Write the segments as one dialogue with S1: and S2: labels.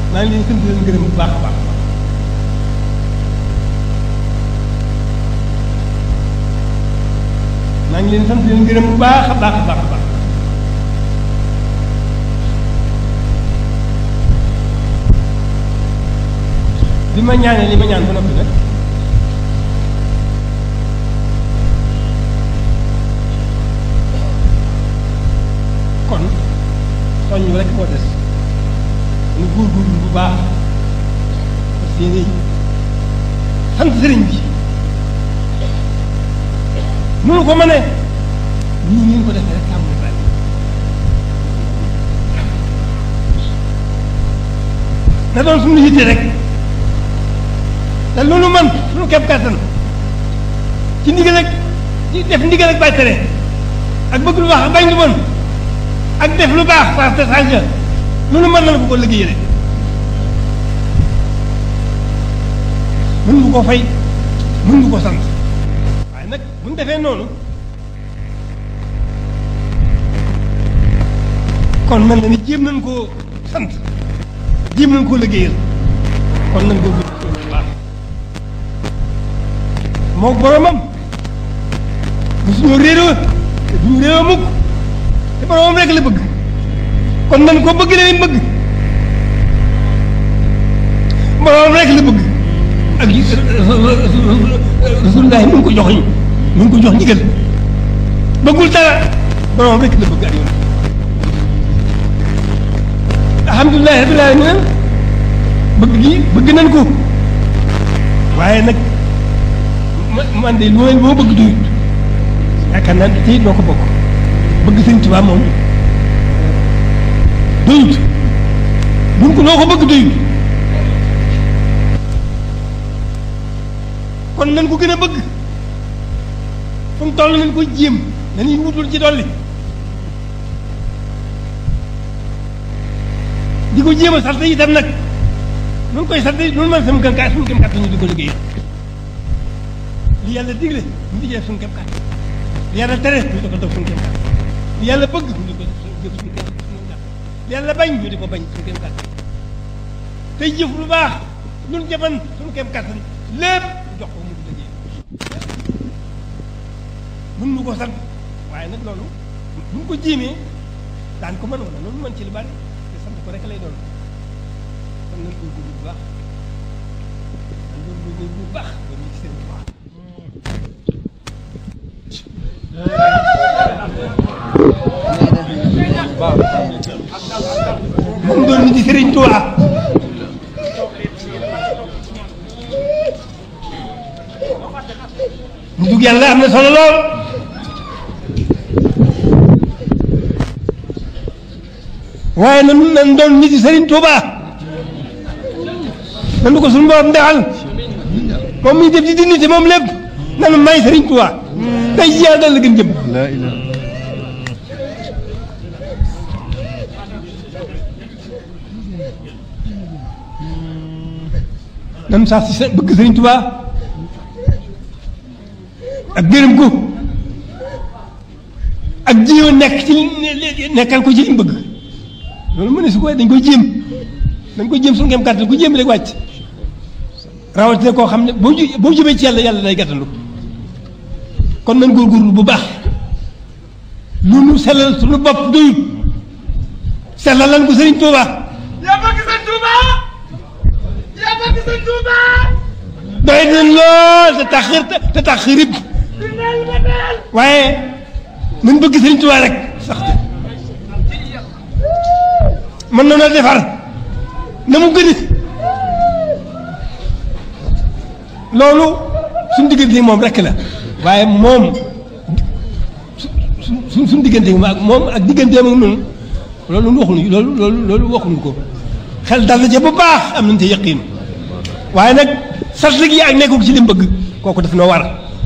S1: maa ngi leen sant leen gërëm bu baax a baax maa ngi leen sant leen gërëm bu baax a baax a baax a baax bi ma ñaanee li ma ñaan ba noppi nag kon soññ rek moo des ñu góorgóorlu bu baax parce que yéen sant sëriñ bi mënu ko mënee nii ngeen ko defee rek tàmbali bari na doon suñu yitte rek te loolu man suñu képp kàttan ci ndigal ak ci def ndigal ak bàyyi tere ak bëgg lu baax ak bañ lu bon ak def lu baax saa te saa loolu mën na la ko ko liggéeyee mën nga ko fay mën nga ko sant waaye nag bu ñu defee noonu kon mel na ni jéem nañ koo sant jéem nañ koo liggéeyal kon nañ ko bu baax moo boromam mosuñoo réeroo te duñu réeroo mukk te boromam rek la bëgg kon nañ ko bëgg leen bëgg boromam rek la bëgg ak rasulullah mu ngi ko jox mu ngi ko jox ndigal bëggul dara boromam rek la bëgg ak yoon alhamdulilah rabbil alamin bëgg gi bëgg nañ ko waaye nag man de lu ma moo bëgg doyut yaakaar naa ne tey doo ko bokk bëgg sëñ Tuubaa moom doyut buñ ko noo ko bëgg doyut kon nañ ko gën a bëgg fu mu toll nañ ko jéem dañuy wutul ci dolli di ko jéem a sant itam nag nun koy sant nun man sama gën kaa suñu gëm kàttan ñu di ko liggéey li yàlla digle ñu di def suñu gëm kàttan li yàlla tere ñu di ko def suñu gëm kàttan li yàlla bëgg ñu di ko jëf suñu gëm kàttan li yàlla bañ ñu di ko bañ suñu gëm kàttan tey jëf lu baax nun jëfan suñu gëm kàttan lépp jox ko mu di liggéey mën nu ko sant waaye nag loolu bu ñu ko jéemee daan ko mën wala loolu mën ci lu bari te sant ko rek lay doon kon nañ koy góorgóorlu bu baax nañ koy góorgóorlu bu baax ba ñu ci seen baax moom doon nit di Sëriñ Tuubaa ñu dugg yàlla am na solo lool waaye nan nan doon nit yi Sëriñ Tuubaa nan ko suñu borom defal moom mi def di dignité moom lépp nan may Sëriñ Tuubaa tey jii yàlla dal la gën jëm nan sax si sa bëgg Sëriñ Tuubaa ak gërëm ko ak jiw nekk ci nekkal ko ci li mu bëgg loolu mu ne su ko dañ koy jéem dañ koy jéem suñu ngeen kàttan ku jéem rek wàcc rawatina koo xam ne boo ju boo jëmee ci yàlla yàlla day gàttandu kon nañ góorgóorlu bu baax lu nu sellal suñu bopp doyut sellal lan ko Sëriñ Tuuba
S2: yaa bëgg sëñ Touba yaa bëgg sëñ Touba
S1: doy nañ lool te tax te tax rib
S2: neel ma neel
S1: waaye nañ bëgg Sëriñ Tuuba rek sax te mën na noo defar na mu gën loolu suñu diggante moom rek la waaye moom su su suñu diggante ak moom ak digganteem ak noonu loolu waxuñu loolu loolu loolu waxuñu ko xel dal na ca bu baax am nañu te yëqiin waaye nag sart gi ak nekkul ci li mu bëgg kooku daf noo war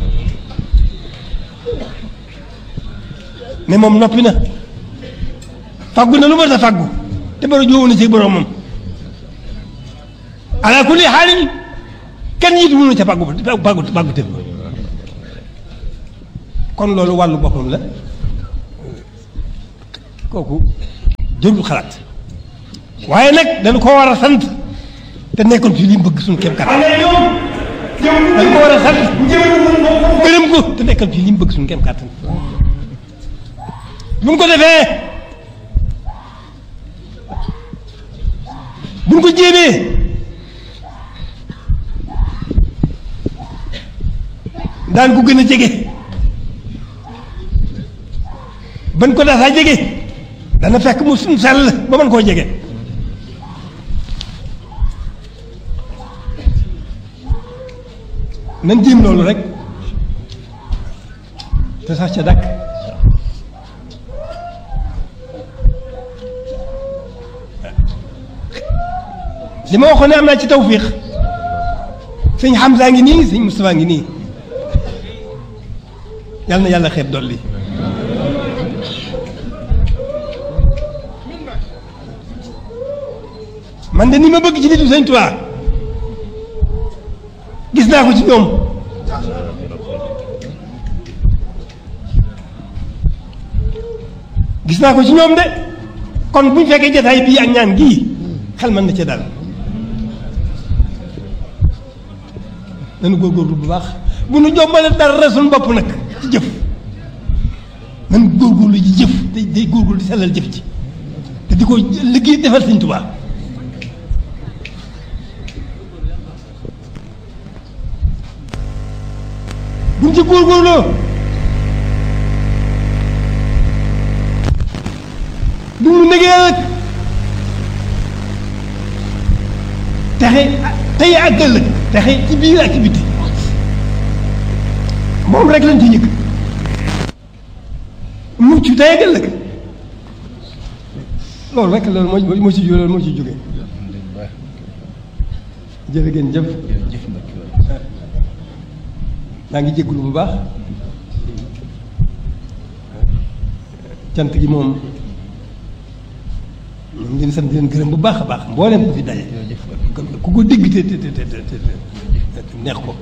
S1: ne moom noppi na faggu na lu ma ta faggu te bara joowu na ci boromam ala kulli xaalin kenn yitu mënu ca faggu faggu faggu te kon loolu wàllu boppam la kooku jërul xalaat waaye nag dañu ko war a sant te nekkoon ci li mu bëgg suñu kéem kattan
S2: xale ñoom ñoom
S1: dañu ko war a sant
S2: jëmale woon boppam
S1: gërëm ko te nekkal ci li mu bëgg suñu kéem kattan bu ñu ko defee bu ñu ko jéemee daan ko gën a jege ban ko daasaa jege dana fekk mu suñ sell ba mën koo jege nan jéem loolu rek te sax ca dakk li ma waxoon ne am naa ci tawfiix sëñ Hamza ngi nii sëñ Moustapha ngi nii yal na yàlla xeeb dolli man de ni ma bëgg ci nitu sëñ Tuubaa gis naa ko ci ñoom gis naa ko ci ñoom de kon bu ñu fekkee jataay bii ak ñaan gii xel mën na ca dal nañu góorgóorlu bu baax bu nu jombale dara suñu bopp nag ci jëf nañu góorgóorlu ci jëf day day góorgóorlu di sellal jëf ci te di ko liggéey defal Sëñ Tuubaa buñ ci góorgóorloo du mu négee rek texe tey ak ëllëg texe ci biir ak ci biti moom rek lañ ci yëg mucc tey ak ëllëg loolu rek loolu moo moo ci loolu moo ci jógee jërë ngeen jëf maa ngi jégalu bu baax cant gi moom ñu ngi leen sant di leen gërëm bu baax a baax mboolem ko fi daje ku ko dégg te te te te te neex ko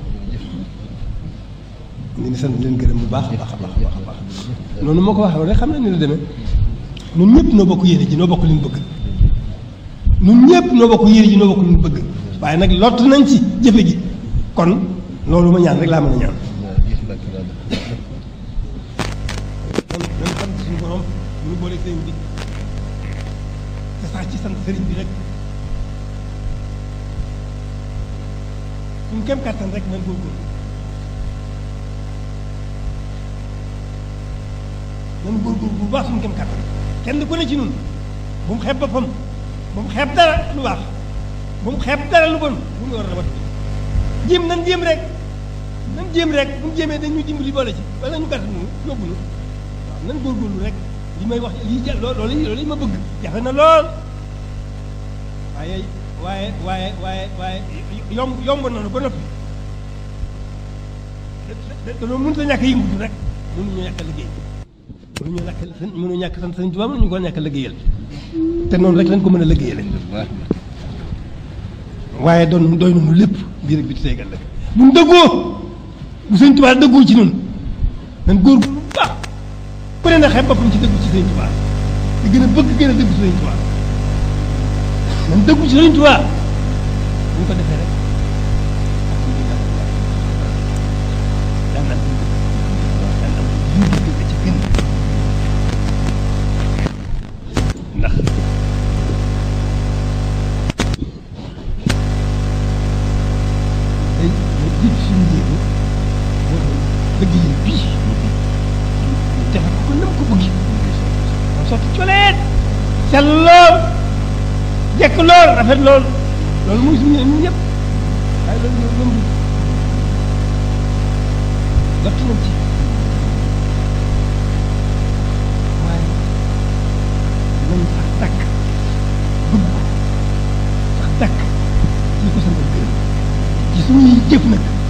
S1: ñu ngi sant di leen gërëm bu baax a baax a baax a baax a baax noonu moo ko waxee rek xam na ni la demee ñun ñëpp noo bokk yéene ji noo bokk li ñu bëgg ñun ñëpp noo bokk yéene ji noo bokk li ñu bëgg waaye nag lott nañ ci jëfe gi kon loolu ma ñaan rek laa mën a ñaan. kon nañ sant suñu borom ñu boole sëriñ bi te sax ci sant sëriñ bi rek suñu kem kàttan rek nañ góorgóorlu nañ góorgóorlu bu baax suñu kem kàttan kenn ku ne ci ñun bu mu xeeb boppam bu mu xeeb dara lu baax bu mu xeeb dara lu bon bu mu war a wat jéem nan jéem rek nan jéem rek bu ñu jéemee dañuy dimbali boole ci wala ñu gàtt nu yóbbu nu waaw nan góorgóorlu rek li may wax lii ja loolu loolu ma bëgg jafe na lool waaye waaye waaye waaye waaye yomb yomb nañu ba noppi da da mënut a ñàkk a yëngutu rek mënuñu ñàkk a liggéey mënuñu ñàkk mënuñu ñàkk sant Sëriñ Tuubaa mënuñu ko ñàkk a liggéeyal te noonu rek lañ ko mën a liggéeyale waaye doon doy nañu lépp biir ak biti teegal la bu ñu dëggoo bu Sëriñ Tuubaa dëggoo ci noonu nan góorgóorlu bu baax ku ne na xeeb boppam ci dëggu ci Sëriñ Tuubaa di gën a bëgg gën a dëggu ci Sëriñ Tuubaa nan dëggu ci Sëriñ Tuubaa bu ñu ko defee rek daan am daan am jiw bi ci gën ndax day day jiitu suñu jéego dëgg yi bii defe ko ko nam ko bëgg moo sotti coleet sell lool jekk lool rafet lool loolu muy suñu ñun ñëpp waaye loolu ñoo lëmb lott nañ ci